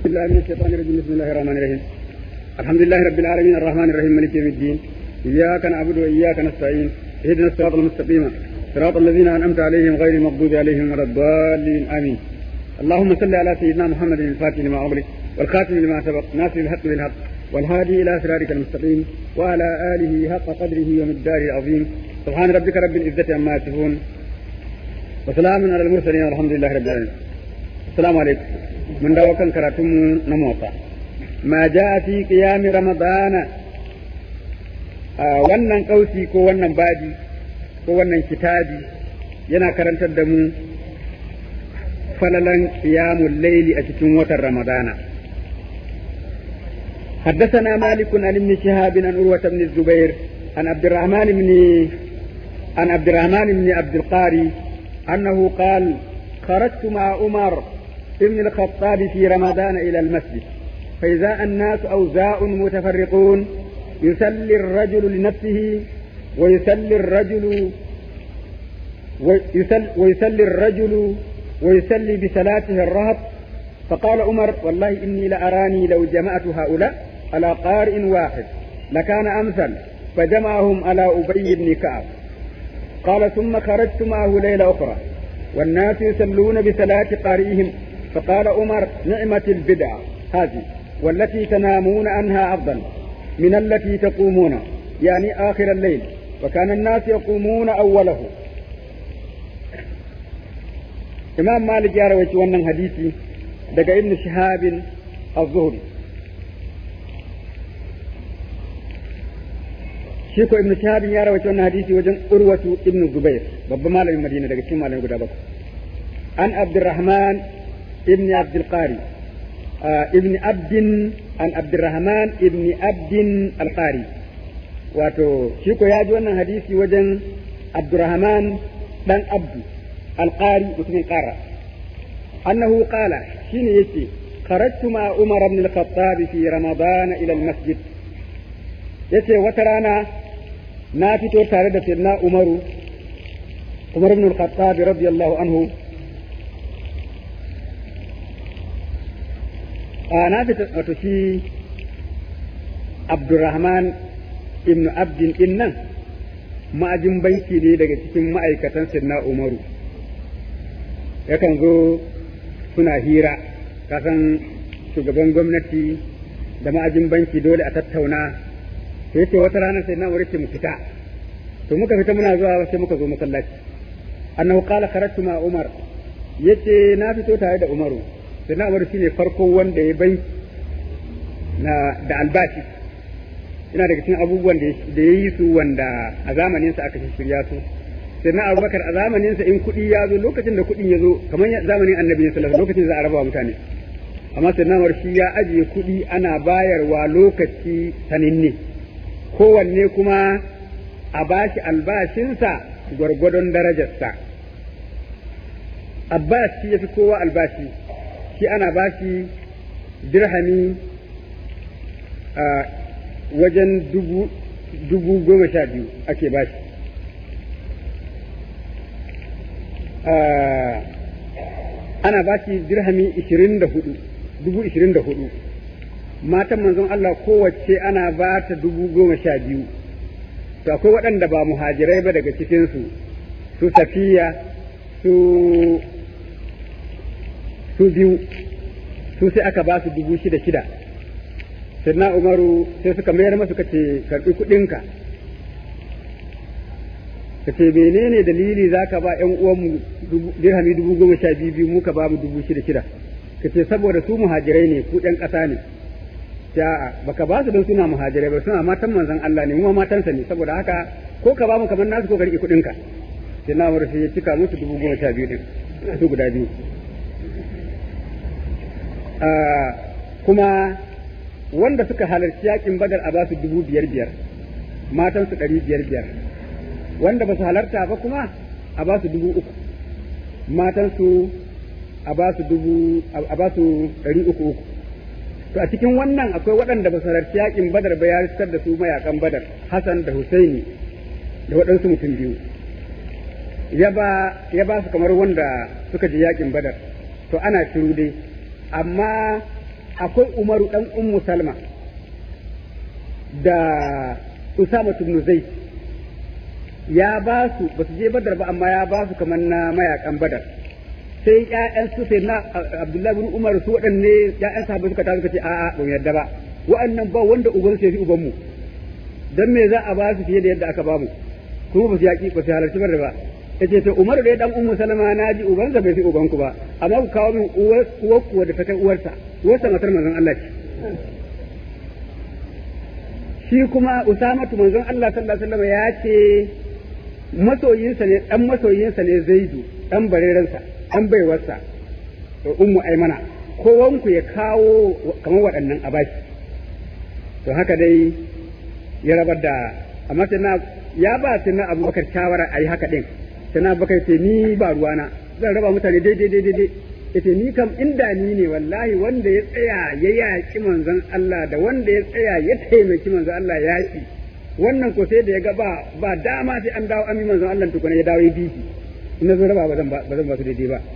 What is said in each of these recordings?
بالله من الشيطان الرجيم بسم الله الرحمن الرحيم الحمد لله رب العالمين الرحمن الرحيم مالك يوم الدين إياك نعبد وإياك نستعين اهدنا الصراط المستقيم صراط الذين أنعمت عليهم غير المغضوب عليهم ولا الضالين آمين اللهم صل على سيدنا محمد الفاتح لما أغلق والخاتم لما سبق ناصر الحق بالحق والهادي إلى صراطك المستقيم وعلى آله حق قدره ومقداره العظيم سبحان ربك رب العزة عما يصفون وسلام على المرسلين والحمد لله رب العالمين السلام عليكم من dawo kan karatunmu na motsa ma ja fi qiyami ramadana wannan kausi ko wannan baji ko wannan kitabi yana karantar da mu falalan qiyamul laili a cikin watan ramadana حدثنا مالك عن ابن شهاب عن عروة بن الزبير عن عبد الرحمن بن عن عبد الرحمن بن عبد القاري أنه قال خرجت مع عمر ابن الخطاب في رمضان إلى المسجد فإذا الناس أوزاء متفرقون يسلي الرجل لنفسه ويسلي الرجل ويسل ويسلي الرجل ويسلي بصلاته الرهط فقال عمر والله إني لأراني لو جمعت هؤلاء على قارئ واحد لكان أمثل فجمعهم على أبي بن كعب قال ثم خرجت معه ليلة أخرى والناس يصلون بصلاة قارئهم فقال عمر نعمة البدعة هذه والتي تنامون عنها أفضل من التي تقومون يعني آخر الليل وكان الناس يقومون أوله إمام مالك يا رويت ونن حديثي دقى ابن شهاب الظهري shi ko ibnu shahab ya rawaita wannan hadisi wajen urwatu ibnu zubair babban malamin madina daga cikin malamin guda bakwai an abdurrahman ibn abdul qari ibn abdin an abdurrahman ibn abdin alqari wato shi ko ya ji wannan hadisi wajen abdurrahman dan abdu alqari mutumin qara annahu qala shine yace kharajtu ma umar ibn al-khattab fi ramadan ila al-masjid yace wata rana na fito tare da sayyidina umaru umar ibn al-khattab radiyallahu anhu a na fita wato shi abdurrahman ibn abdin din nan ma'ajin banki ne daga cikin ma'aikatan sayyidina umaru yakan zo suna hira kasan shugaban gwamnati da ma'ajin banki dole a tattauna to yace wata rana sai na wurin mu fita to muka fita muna zuwa sai muka zo masallaci annahu qala kharajtu ma umar yace na fito tare da umaru sai na umar shine farko wanda ya bai na da albashi ina daga cikin abubuwan da ya yi su wanda a zamanin sa aka shirya su sai na abubakar a zamanin sa in kuɗi ya zo lokacin da kuɗin ya zo kamar zamanin annabi sallallahu alaihi lokacin za a raba mutane amma sai na shi ya ajiye kuɗi ana bayarwa lokaci saninne kowanne kuma a bashi albashinsa gwargwadon darajarsa abbas shi ya fi kowa albashi shi ana bashi dirhami a wajen dubu goma sha biyu ake bashi ana bashi dirhami ishirin da hudu dubu ishirin da hudu matan manzon Allah kowace ana ba ta dubu goma sha biyu to akwai waɗanda ba muhajirai ba daga cikinsu su safiya su su biyu su sai aka ba su dubu shida shida sannan umaru sai suka mayar masu kace karɓi kuɗinka ka ce menene dalili za ka ba ‘yan uwanmu dirhami dubu goma sha biyu biyu muka ba mu dubu shida shida ka ce saboda su muhajirai ne ku ‘yan ƙasa ne a'a baka ba su don suna muhajirai ba suna matan manzon Allah ne kuma matansa ne saboda haka ko ka ba mu kamar nasu ko ka rike kuɗin ka sai na mura sai ya cika musu dubu goma sha biyu din su guda biyu kuma wanda suka halarci yakin badar a ba su dubu biyar biyar matan su ɗari biyar biyar wanda ba su halarta ba kuma a ba su dubu uku matan su a ba su dubu a ba su ɗari uku uku to a cikin wannan akwai waɗanda ba su halarci yakin badar ba ya riskar da su mayakan badar Hassan da Husaini da waɗansu mutum biyu ya ba ya ba su kamar wanda suka je yakin badar to ana shiru dai amma akwai Umaru dan Ummu Salma da Usama ibn Zaid ya ba su ba su je Badar ba amma ya ba su kamar na mayakan Badar sai ƴaƴan su sai na Abdullahi bin Umar su waɗanne ƴaƴan sahabbai suka tafi suka ce a'a ba mu yarda ba wa'annan ba wanda uban sai fi uban mu dan me za a ba su fiye da yadda aka ba mu kuma ba su yaƙi ba su halarci Badar ba yace to Umar da dan Ummu Salama na ji ubansa bai fi uban ku ba amma ku kawo min uwar uwar ku da ta kai uwarsa uwarsa matar manzon Allah ce shi kuma Usamatu manzon Allah sallallahu alaihi wasallam ya ce masoyinsa ne dan masoyinsa ne Zaidu dan bareransa dan baiwarsa to ummu aimana kowanku ya kawo kamar waɗannan a bashi to haka dai ya rabar da amma sai na ya ba sai na abubakar shawara a yi haka ɗin sai na abubakar ce ni ba ruwana zan raba mutane daidai daidai daidai yace ni kam inda ni ne wallahi wanda ya tsaya ya yaƙi manzon Allah da wanda ya tsaya ya taimaki manzon Allah yaƙi wannan ko sai da ya ga ba ba dama sai an dawo ami manzon Allah tukuna ya dawo ya bi ina zo raba ba zan ba zan ba su daidai ba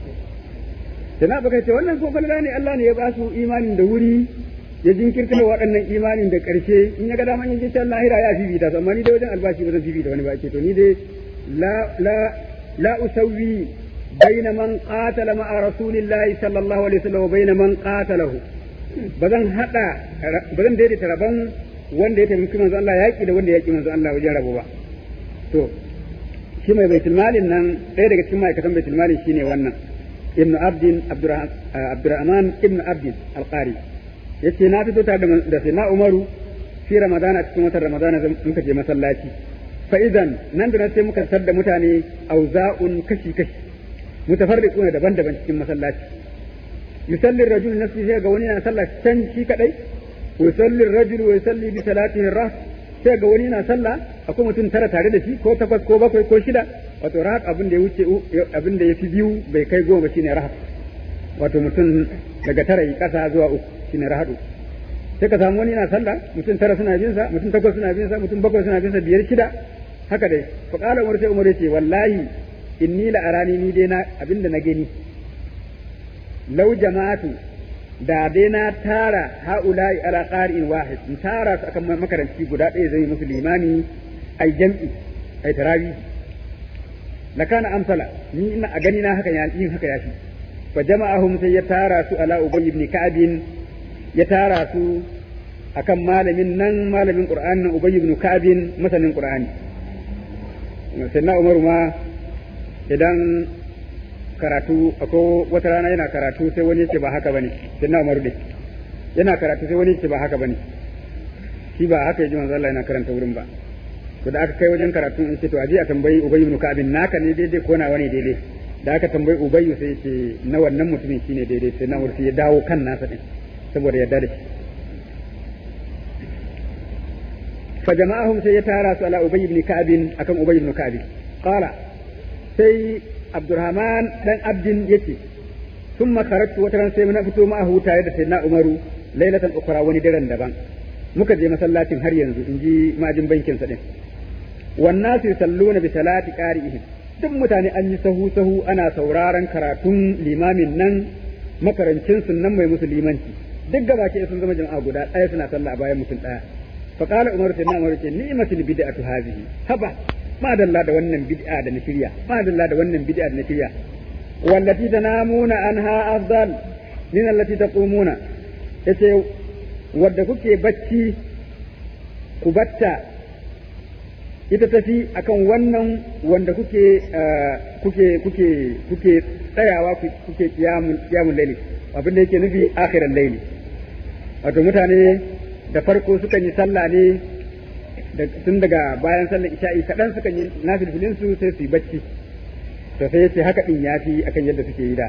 sana baka ce wannan ko falala ne Allah ne ya ba su imanin da wuri ya jinkirta da waɗannan imanin da ƙarshe in ya ga dama yin jikin lahira ya fifita su amma ni dai wajen albashi ba zan fifita wani ba ce to ni dai la la la usawwi baina man qatala ma'a rasulillahi sallallahu alaihi wasallam wa baina man qatalahu bazan hada bazan daidaita rabon wanda ya taimaki manzo Allah yaki da wanda ya yaki manzo Allah wajen rabo ba to shi mai baitul malin nan ɗaya daga cikin ma'aikatan baitul malin shine wannan ibnu abdin abdurrahman ibnu abdin alqari yace na fito tare da sai na umaru fi ramadana cikin watan ramadana muka je masallaci fa idan nan da nan sai muka tar da mutane auza'un kashi kashi mutafarriquna daban-daban cikin masallaci yusalli ar-rajulu nafsi sai ga wani yana sallah can shi kadai wa yusalli ar-rajulu wa yusalli bi salatihi ar sai ga wani yana sallah akwai mutum tara tare da shi ko takwas ko bakwai ko shida wato rahat abin da ya wuce abin da ya fi biyu bai kai goma shine rahat wato mutum daga tara yi kasa zuwa uku shine rahadu sai ka samu wani yana sallah mutum tara suna bin sa mutum takwas suna bin sa mutum bakwai suna bin sa biyar shida haka dai fa qala umar sai umar yace wallahi inni la arani ni dai na abinda na gani law jama'atu da dai na tara haula'i ala qari'in wahid in tara su akan makaranci guda ɗaya zai musu limani ai jam'i ai tarawi lakana amsala ni ina a gani na haka yin haka yafi fa jama'ahum sai ya tara su ala ubay ibn ka'ab ya tara su akan malamin nan malamin qur'ani nan ubay ibn ka'ab masanin qur'ani sai na umaru ma idan karatu ako wata rana yana karatu sai wani yace ba haka bane sai na umaru dai yana karatu sai wani yace ba haka bane shi ba haka yaji manzo Allah yana karanta wurin ba to da aka kai wajen karatu in ce to aje a tambayi ubay ibn ka'ab naka ne daidai ko nawa ne daidai da aka tambayi ubayyu sai ce na wannan mutumin shine daidai sai na sai ya dawo kan nasa din saboda yarda da shi fa jama'ahum sai ya tara su ala ubayy ibn ka'ab akan ubayy ibn ka'ab qala sai abdurrahman dan abdin yace thumma kharajtu wataran sai na fito ma'ahu tare da sayyidina umaru lailatan ukhra wani daren daban muka je masallacin har yanzu in ji majin bankin sa din wannan su salluna bi salati qari'ihim duk mutane an yi sahu sahu ana sauraron karatun limamin nan makarancin nan mai musu limanci duk gaba ke sun zama jama'a guda ɗaya suna sallah a bayan mutum ɗaya fa qala umar sai umar ce ni'matul bid'atu hadhihi haba ma dalla da wannan bid'a da na shirya ma dalla da wannan bid'a da na shirya wallati tanamuna anha afdal min allati taqumuna yace wadda kuke bacci ku batta ita tafi akan wannan wanda kuke kuke kuke kuke tsayawa kuke kiyamun kiyamun laili abin da yake nufi akhiran laili wato mutane da farko sukan yi sallah ne tun daga bayan sallar isha'i kaɗan sukan yi nafilfilin su sai su yi bacci to sai yace haka din yafi akan yadda suke yi da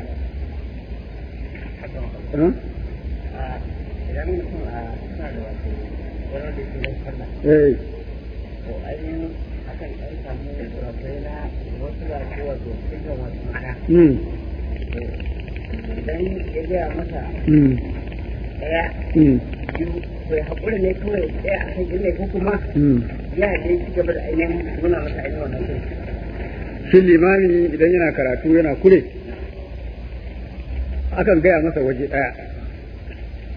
Eh. to ainihin akan ɗan samu kurakurai na wasu wasu wato cikin wasu mata idan ya gaya masa ɗaya biyu to ya haƙura ne kawai ɗaya a kan ilai ko kuma ya dai ci gaba da ainihin nuna masa ainihin wannan kai shi limami idan yana karatu yana kure akan gaya masa waje ɗaya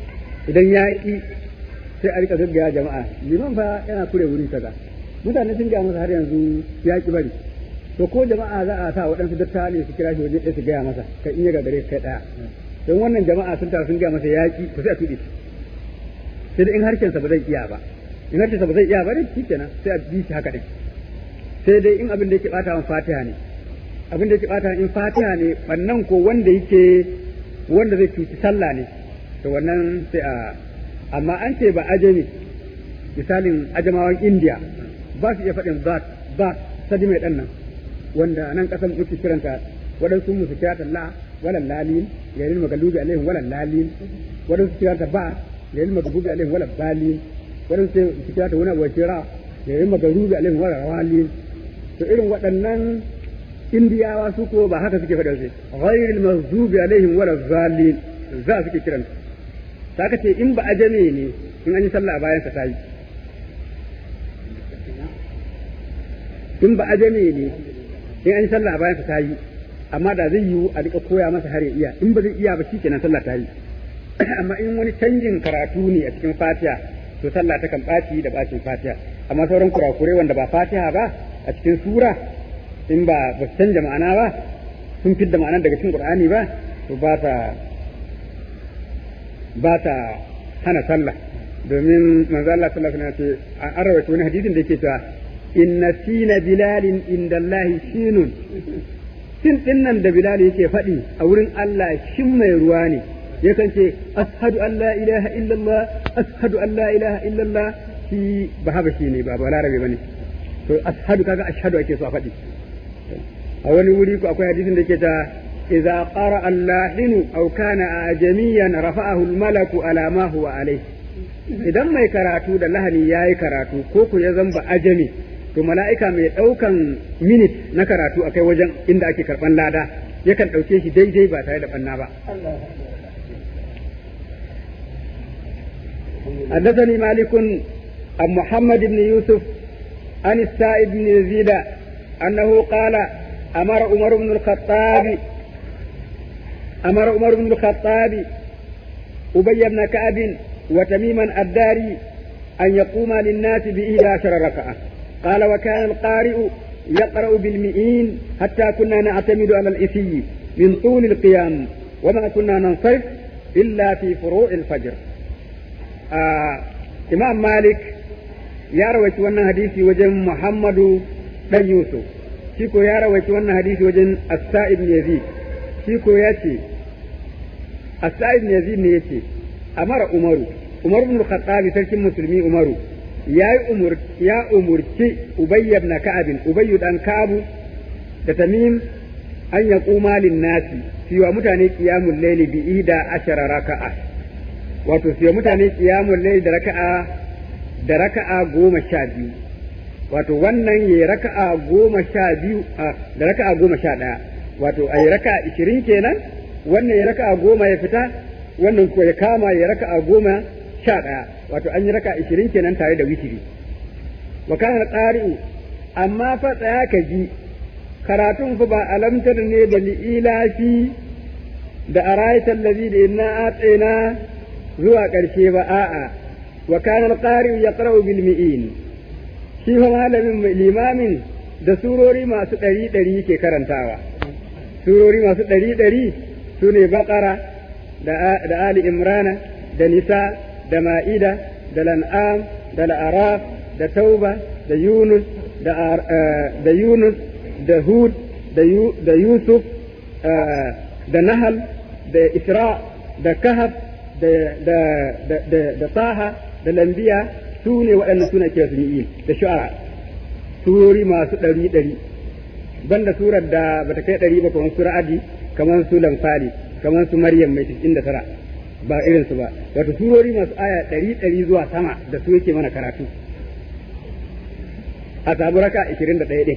idan ya yi sai a rika gaggaya jama'a liman fa yana kure wuri kaza mutane sun gaya masa har yanzu ya ki bari to ko jama'a za a sa waɗansu dattawa ne su kira shi waje ɗaya su gaya masa kai in ya gagare kai ɗaya don wannan jama'a sun taru sun gaya masa ya ki to sai a tuɗe sai da in harshensa ba zai iya ba in harshensa ba zai iya ba dai shikenan sai a bi shi haka ɗin sai dai in abin da yake ɓata wa fatiha ne abin da yake ɓata in fatiha ne bannan ko wanda yake wanda zai cuci sallah ne to wannan sai a amma an ce ba ajami misalin ajamawan indiya ba su iya faɗin ba ba sadi mai ɗan nan wanda nan ƙasar muke kiranta waɗansu musu kirata la walan lalin yayin magalubi alaihim walan lalin waɗansu kirata ba yayin magalubi alaihim walan balin waɗansu su kirata wani abu kira yayin magalubi alaihim walan rawalin to irin waɗannan indiyawa su ko ba haka suke faɗa sai ghairil maghdubi alaihim walan zalin za suke kiranta ta ce in ba ajame ne in an yi sallah bayan sa tayi in ba ajame ne in an yi sallah bayan sa tayi amma da zai yiwu a rika koya masa har ya iya in ba zai iya ba shikenan sallah tayi amma in wani canjin karatu ne a cikin fatiha to sallah ta kan ɓaci da ɓacin fatiha amma sauran kurakurai wanda ba fatiha ba a cikin sura in ba ba su canja ma'ana ba sun fidda ma'anar daga cikin qur'ani ba to ba ta ba ta hana sallah domin manzo Allah sallallahu alaihi wasallam ce an rawaito wani hadisin da yake cewa inna sina bilalin inda Allah shinun sin din nan da bilal yake faɗi a wurin Allah shin mai ruwa ne yakan ce ashhadu an la ilaha illallah ashhadu an la ilaha illallah shi ba haba shi ne ba balarabe bane to ashhadu kaga ashhadu ake so a faɗi a wani wuri ko akwai hadisin da yake ta إذا قرأ اللاحن أو كان أعجميا رفعه الملك على ما هو عليه idan mai karatu da lahani ya yi karatu ko ku ya zamba ajami to mala'ika mai ɗaukan minit na karatu a kai wajen inda ake karɓan lada yakan ɗauke shi daidai ba tare da ɓanna ba. حدثني مالك عن محمد بن يوسف عن السائب بن يزيد أنه قال أمر عمر بن الخطاب أمر عمر بن الخطاب أبي بن كعب وتميما الداري أن يقوم للناس بإحدى عشر ركعة قال وكان القارئ يقرأ بالمئين حتى كنا نعتمد على الإثي من طول القيام وما كنا ننصرف إلا في فروع الفجر آه إمام مالك يا رويت وانا حديثي وجن محمد بن يوسف شيكو يا رويت وانا حديثي وجن السائب بن يزيد شيكو ياتي السائب بن يزيد ne yace amara umaru umar ibn khattabi sarkin musulmi umaru ya umur ya umurci ubay ibn ka'ab ubay dan ka'ab da tamim an ya kuma lin nasi fi wa mutane qiyamul layli bi ida ashara raka'a wato fi mutane qiyamul layli da raka'a da raka'a goma sha biyu wato wannan ya raka'a goma sha biyu da raka'a goma sha ɗaya wato a yi raka'a ishirin kenan wannan ya raka'a goma ya fita wannan ko ya kama ya raka'a goma sha ɗaya wato an yi raka'a ishirin kenan tare da witiri wa kana qari'u amma fa tsaya ka ji karatun fa ba alamtar ne da li'ilafi da araitan ladhi da inna atsina zuwa ƙarshe ba a'a wa kana qari'u yaqra'u bil mi'in shi fa malamin limamin da surori masu ɗari ɗari yake karantawa surori masu ɗari ɗari su ne baƙara da ali imrana da nisa da ma'ida da lan'am da la'araf da tauba da yunus da yunus da hud da yusuf da nahal da isra da kahaf da taha da lambiya su ne waɗannan suna kira su da shu'ara surori masu ɗari ɗari banda surar da bata kai ɗari ba kamar sura adi kamar su lamfali kamar su maryam mai cikin da tara ba irin su ba wato surori masu aya ɗari ɗari zuwa sama da su yake mana karatu a samu raka ishirin da ɗaya ɗin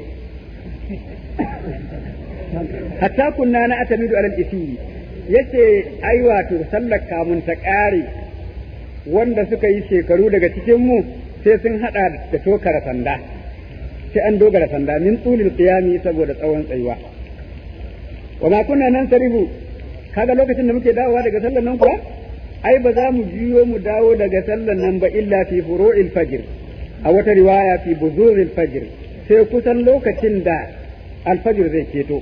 hatta kunna na atamidu alal isi yace ai wato sallar kamun ta ƙare wanda suka yi shekaru daga cikin mu sai sun hada da tokara sanda sai an dogara sanda min tsulil qiyami saboda tsawon tsayuwa wa ma kunna nan sarifu kaga lokacin da muke dawowa daga sallar nan kuwa ai ba za mu juyo mu dawo daga sallan nan ba illa fi furu'il fajr a wata riwaya fi buzuril fajr sai kusan lokacin da alfajir zai keto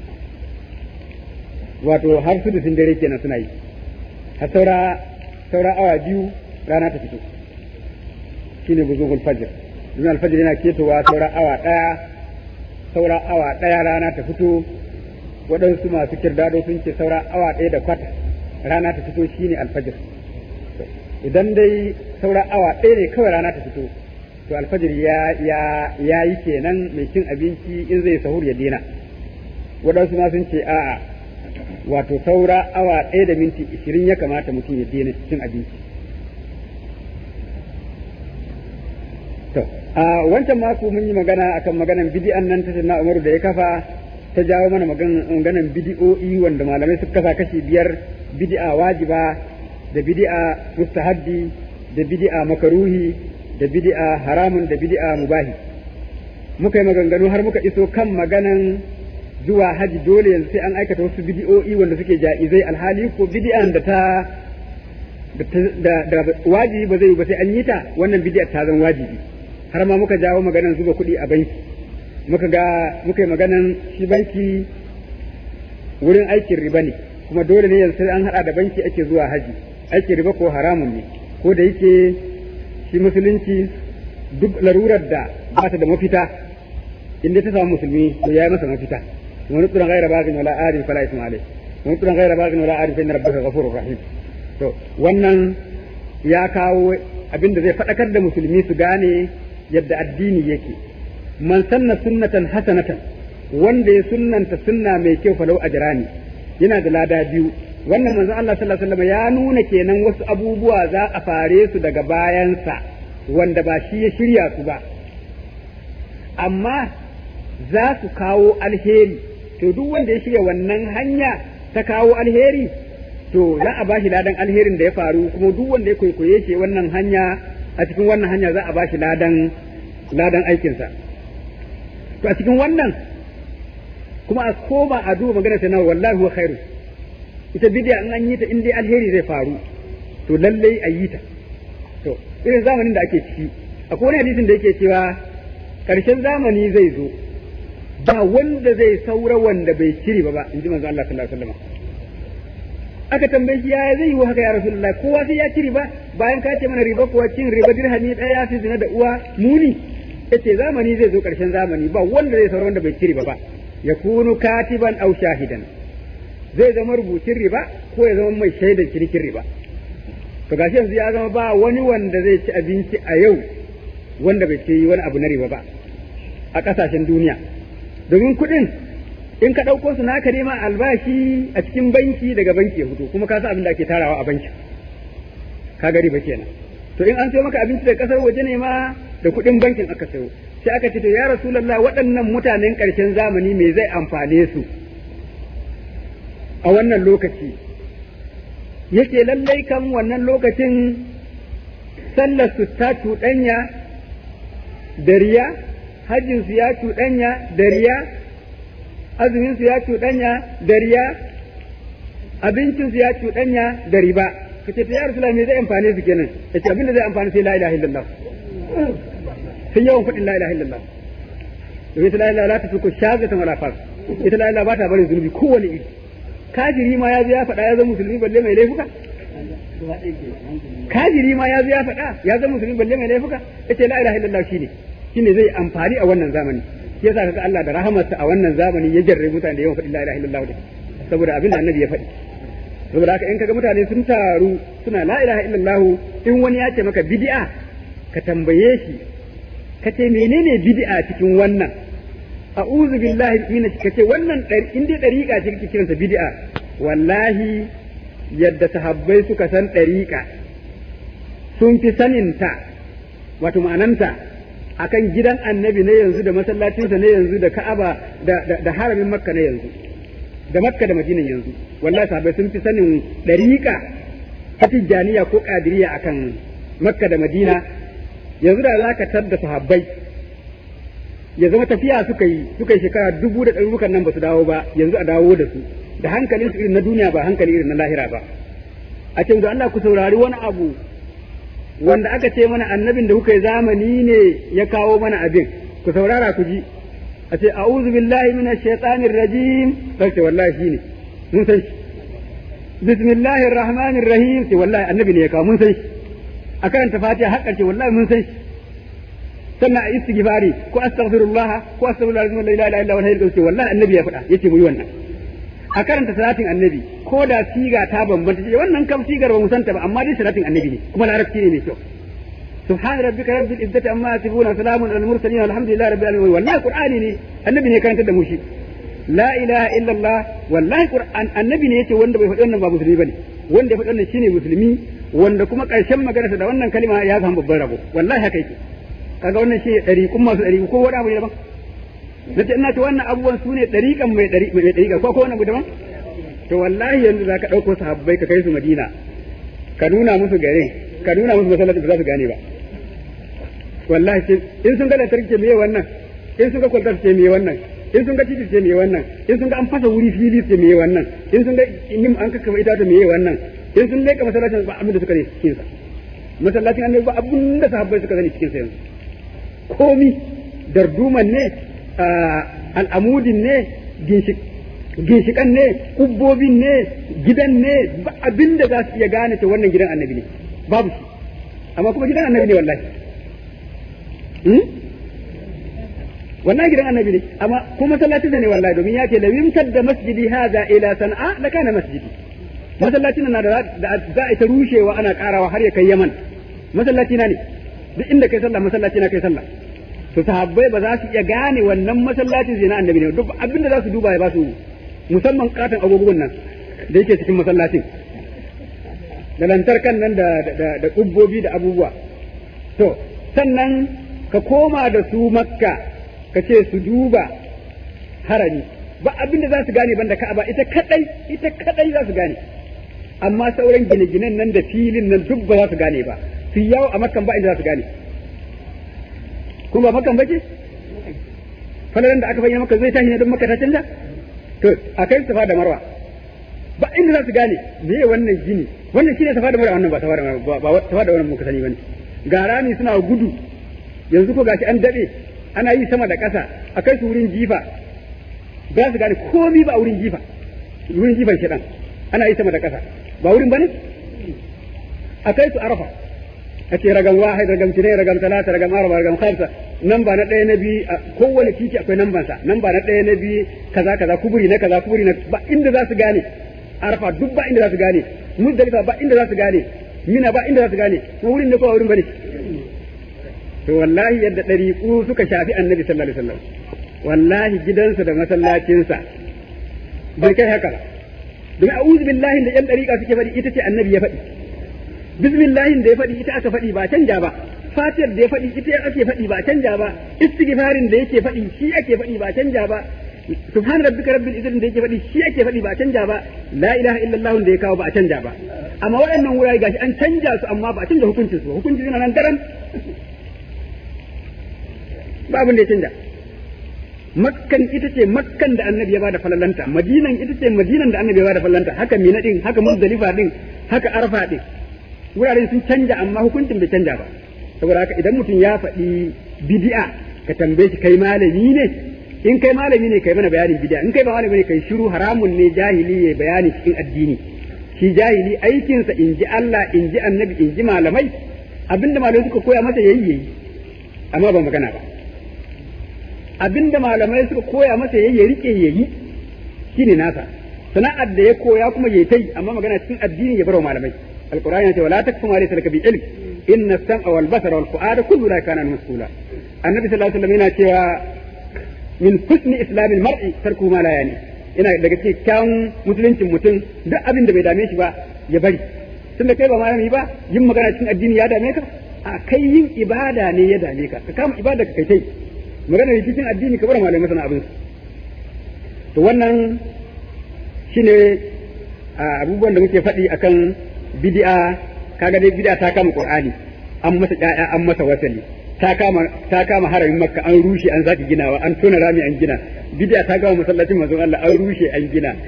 wato har su sun dare kenan suna yi har saura saura awa biyu rana ta fito shine buzugul fajr domin alfajir yana ketowa saura awa ɗaya saura awa ɗaya rana ta fito waɗansu masu kirdado sun ce saura awa ɗaya da kwata rana ta fito shine alfajir idan dai saura awa ɗaya ne kawai rana ta fito to alfajir ya ya ya yi kenan mai cin abinci in zai sahur ya dena waɗansu ma sun ce a'a wato saura awa ɗaya da minti ishirin ya kamata mutum ya dena cin abinci to a wancan mako mun yi magana akan maganan bidi'an nan ta na umaru da ya kafa ta jawo mana maganan bidi'o'i wanda malamai suka kasa kashi biyar bidi'a wajiba da bidi'a mustahabbi da bidi'a makaruhi da bidi'a haramun da bidi'a mubahi muka yi maganganu har muka iso kan maganan zuwa haji dole yanzu sai an aikata wasu bidi'o'i wanda suke ja'izai alhali ko bidi'an da ta da da wajibi ba zai yi ba sai an yi ta wannan bidi'a ta zan wajibi har ma muka jawo maganan zuba kuɗi a banki muka ga muka yi maganan shi banki wurin aikin riba ne kuma dole ne yanzu sai an haɗa da banki ake zuwa haji aikin riba ko haramun ne ko da yake shi musulunci duk larurar da ba ta da mafita inda ta samu musulmi to yayi masa mafita wani tsuran gaira bagin wala adin fala isma alai wani tsuran gaira bagin wala adin fa inna rabbaka ghafurur rahim to wannan ya kawo abinda zai faɗakar da musulmi su gane yadda addini yake man sanna sunnatan hasanatan wanda ya sunnanta sunna mai kyau falau ajrani yana da lada biyu wannan manzon Allah sallallahu alaihi wasallam ya nuna kenan wasu abubuwa za a fare su daga bayansa wanda ba shi ya shirya su ba amma za su kawo alheri to duk wanda ya shirya wannan hanya ta kawo alheri to za a bashi ladan alherin da ya faru kuma duk wanda ya kwaikwaye shi wannan hanya a cikin wannan hanya za a bashi ladan ladan aikinsa to a cikin wannan kuma a koma a duba magana ta nawa wallahi huwa khairu ita bidiya in an yi ta in dai alheri zai faru to lallai a yi ta to irin zamanin da ake ciki akwai wani hadisin da yake cewa karshen zamani zai zo ba wanda zai saura wanda bai shiri ba ba in ji manzo Allah sallallahu alaihi wasallam aka tambaye shi ya zai yi haka ya rasulullahi kowa sai ya ci riba bayan ka ce mana riba kuwa cin riba dirhami ɗaya ya fi zina da uwa muni yace zamani zai zo ƙarshen zamani ba wanda zai saura wanda bai ci riba ba yakunu katiban aw shahidan zai zama rubucin riba ko ya zama mai shaidan cinikin riba to gashi yanzu ya zama ba wani wanda zai ci abinci a yau wanda bai ci wani abu na riba ba a ƙasashen duniya domin kuɗin in ka ɗauko su naka nema albashi a cikin banki daga banki ya fito kuma ka san abin da ake tarawa a banki ka gari ba kenan to in an sayo maka abinci da kasar waje ne ma da kuɗin bankin aka sayo sai aka ce to ya rasulullah waɗannan mutanen ƙarshen zamani me zai amfane su a wannan lokaci yake lallai kan wannan lokacin sallar su ta cuɗanya da riya hajjinsu ya cuɗanya da riya azumin su ya cuɗanya da riya abincin su ya cuɗanya da riba kace ta ya rasulullah me zai amfane su kenan yace abin da zai amfane sai la ilaha illallah sun yawan faɗin la ilaha illallah domin ita la ilaha la tafiku shazatan wala fas ita la ilaha ba ta bari zunubi kowane iri kafiri ma ya zo ya faɗa ya zama musulmi balle mai laifuka kafiri ma ya zo ya faɗa ya zama musulmi balle mai laifuka yace la ilaha illallah shine shine zai amfani a wannan zamani shi yasa kaga Allah da rahamarsa a wannan zamani ya jarre mutane da yawan faɗin la ilaha illallah da saboda abin da annabi ya faɗi saboda haka in kaga mutane sun taru suna la ilaha illallah in wani ya ce maka bid'a ka tambaye shi ka ce menene bid'a cikin wannan a'udhu billahi min kace wannan in dai dariƙa ce kake kiranta bid'a wallahi yadda sahabbai suka san dariƙa sun fi saninta wato ma'ananta akan gidan annabi na yanzu da masallacinsa na yanzu da ka'aba da, da, haramin makka na yanzu da makka da madinan yanzu wallahi sahabbai sun fi sanin dariƙa ta tijjaniya ko ƙadiriya akan makka da madina yanzu da za ka tar da sahabbai ya zama tafiya suka yi suka yi shekara dubu da ɗarurukan nan ba su dawo ba yanzu a dawo da su da hankalin su irin na duniya ba hankali irin na lahira ba a ce da Allah ku saurari wani abu wanda aka ce mana annabin da kuka yi zamani ne ya kawo mana abin ku saurara ku ji a ce a'udhu billahi minash shaitanir rajim sai wallahi shine mun san shi bismillahir rahmanir rahim sai wallahi annabi ne ya kawo mun san shi a karanta fatiha hakkar ce wallahi mun san shi sannan a istighfari ko astaghfirullah ko astaghfirullah la ilaha illa huwa al wallahi annabi ya faɗa yace mu yi wannan a karanta salatin annabi ko da siga ta bambanta ce wannan kam sigar ba mu santa ba amma dai salatin annabi ne kuma larabci ne mai kyau سبحان ربك رب العزة عما يصفون وسلام على المرسلين والحمد لله رب العالمين والله قرآني ne annabi ne karanta da mu shi la ilaha illallah wallahi qur'an annabi ne yace wanda bai faɗi wannan ba musulmi bane wanda ya faɗi wannan shine musulmi wanda kuma ƙarshen maganarsa da wannan kalima ya samu babban rabo wallahi haka yake kaga wannan shi ɗari kun masu ɗari ko wani abu ne daban na ce ina ce wannan abubuwan su ne ɗariƙan mai ɗari mai ɗariƙa ko ko wani abu daban to wallahi yanzu za ka ɗauko sahabbai ka kai su madina ka nuna musu garin ka nuna musu masallaci ba za su gane ba wallahi in sun ga lantarki ce meye wannan in sun ga kwaltar ce meye wannan in sun ga titi ce meye wannan in sun ga an fasa wuri fili ce meye wannan in sun ga nim an kakkafa itata meye wannan in sun leka masallacin ba abin da suka ne cikin sa masallacin annabi ba abin da sahabbai suka sani cikin sa yanzu komi darduman ne al'amudin ne ginshikan ne kubbobin ne gidan ne ba abin da za su iya gane ta wannan gidan annabi ne babu shi amma kuma gidan annabi ne wallahi wannan gidan annabi ne amma kuma masallacin ne wallahi domin ya ce la yumtad da masjidi hadha ila san'a la kana masjidi masallacin na da za a ta rushewa ana karawa har ya kai yaman masallaci na ne duk inda kai sallah masallaci na kai sallah to sahabbai ba za su iya gane wannan masallacin zai na annabi ne duk abinda za su duba ya ba su musamman katon agogon nan da yake cikin masallacin da lantarkan nan da da kubbobi da abubuwa to sannan ka koma da su makka ka ce su duba harami ba abinda za su gane banda ka'aba ita kadai ita kadai za su gane amma sauran gine-ginen nan da filin nan duk ba za su gane ba su yawo a makkan ba inda za su gane kuma ba makan bace falalan da aka bayyana maka zai tashi ne don maka ta canza to a kai safa da marwa ba inda za su gane me wannan gini wannan shine safa da marwa wannan ba safa da marwa ba safa da wannan muka sani bane ga rami suna gudu yanzu ko gashi an dade ana yi sama da ƙasa a kai su wurin jifa ba su gane komi ba wurin jifa wurin jifan shedan ana yi sama da ƙasa ba wurin bane a kai su arafa a ce ragam wahid ragam tinai ragam talata ragam arba ragam khamsa nan ba na ɗaya na biyu a kowane titi akwai nan bansa nan ba na ɗaya na biyu kaza kaza kuburi na kaza kuburi na ba inda za su gane arfa duk ba inda za su gane muzdalifa ba inda za su gane mina ba inda za su gane ko wurin ne ko wurin bane to wallahi yadda ɗariƙu suka shafi annabi sallallahu alaihi wasallam wallahi gidansa da masallacinsa bai kai haka domin a'udhu billahi da yan ɗariƙa suke faɗi ita ce annabi ya faɗi bismillahin da ya faɗi ita aka faɗi ba canja ba fatiyar da ya faɗi ita ake faɗi ba canja ba istighfarin da yake faɗi shi ake faɗi ba canja ba subhan rabbika rabbil izzati da yake faɗi shi ake faɗi ba canja ba la ilaha illallah da ya kawo ba a canja ba amma waɗannan wurare gashi an canja su amma ba a canja hukuncin su hukuncin yana nan daram ba abin da ya canja makkan ita ce makkan da annabi ya bada falalanta madinan ita ce madinan da annabi ya bada falalanta haka mina din haka muzdalifa din haka arfa din wuraren sun canja amma hukuncin bai canja ba saboda haka idan mutum ya faɗi bid'a ka tambaye shi kai malami ne in kai malami ne kai mana bayanin bid'a in kai ba malami ne kai shiru haramun ne jahili ya bayani cikin addini shi jahili aikinsa in ji Allah in ji annabi in ji malamai abinda malamai suka koya masa yayi yayi amma ba magana ba abinda malamai suka koya masa yayi ya rike yayi shine nasa sana'ar da ya koya kuma yayi tai amma magana cikin addini ya bar wa malamai القرآن يقول ولا تكف ما ليس لك بعلم إن السمع والبصر والفؤاد كل ذلك كان مسؤولا النبي صلى الله عليه وسلم yana min husni islamil mar'i tarku ma la yani ina daga cikin kyawun musuluncin mutum duk abin da bai dame shi ba ya bari tun da kai ba malami ba yin magana cikin addini ya dame ka a kai yin ibada ne ya dame ka ka kama ibada ka kai tai magana cikin addini ka bar malamai sana abin to wannan shine abubuwan da muke faɗi akan bid'a kaga dai bid'a ta kama qur'ani an masa ƴaƴa an masa wasali ta kama ta kama haramin makka an rushe an zaki ginawa an tona rami an gina bid'a ta gama masallacin manzon Allah an rushe an gina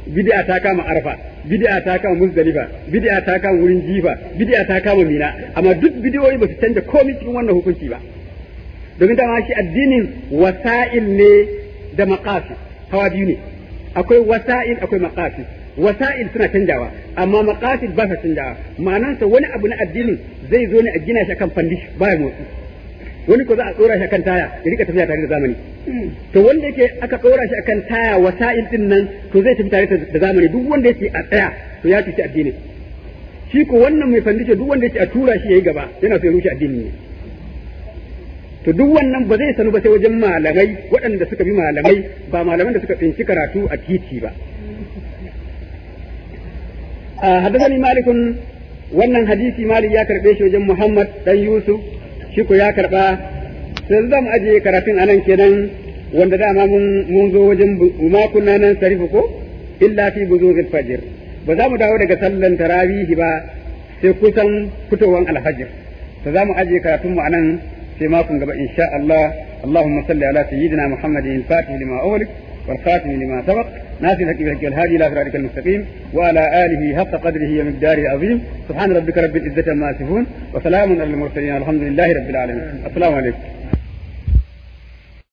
bid'a ta kama arfa bid'a ta kama muzdalifa bid'a ta kama wurin jifa bid'a ta kama mina amma duk bidiyoyi ba su canja komai cikin wannan hukunci ba domin dama shi addinin wasa'il ne da maqasid hawa biyu ne akwai wasa'il akwai maqasid wasa'il suna canjawa amma maqasid ba sa canjawa ma'anansa wani abu na addinin zai zo ne a gina shi kan fandish baya motsi wani ko za a tsora shi akan taya ya rika tafiya tare da zamani to wanda yake aka tsora shi akan taya wasa'il din nan to zai tafi tare da zamani duk wanda yake a tsaya to ya tuci addini shi ko wannan mai fandishe duk wanda yake a tura shi yayi gaba yana so ya rushe addini ne to duk wannan ba zai sanu ba sai wajen malamai waɗanda suka bi malamai ba malaman da suka tsinci karatu a titi ba حدثني مالك wannan hadisi malik ya karbe shi wajen Muhammad dan Yusuf shi ko ya karba sai zan aje karatun anan kenan wanda dama mun mun zo wajen ma kunna nan sarifu ko illa fi buzugil fajr ba za mu dawo daga sallan tarawih ba sai kusan fitowan alfajr to za mu aje karatun mu anan sai makon gaba insha Allah اللهم صل على سيدنا محمد الفاتح لما أغلق والخاتم لما سبق ناصر الحق الهادي الى صراطك المستقيم وعلى اله حق قدره ومقداره العظيم سبحان ربك رب العزه عما يصفون وسلام على المرسلين الحمد لله رب العالمين السلام عليكم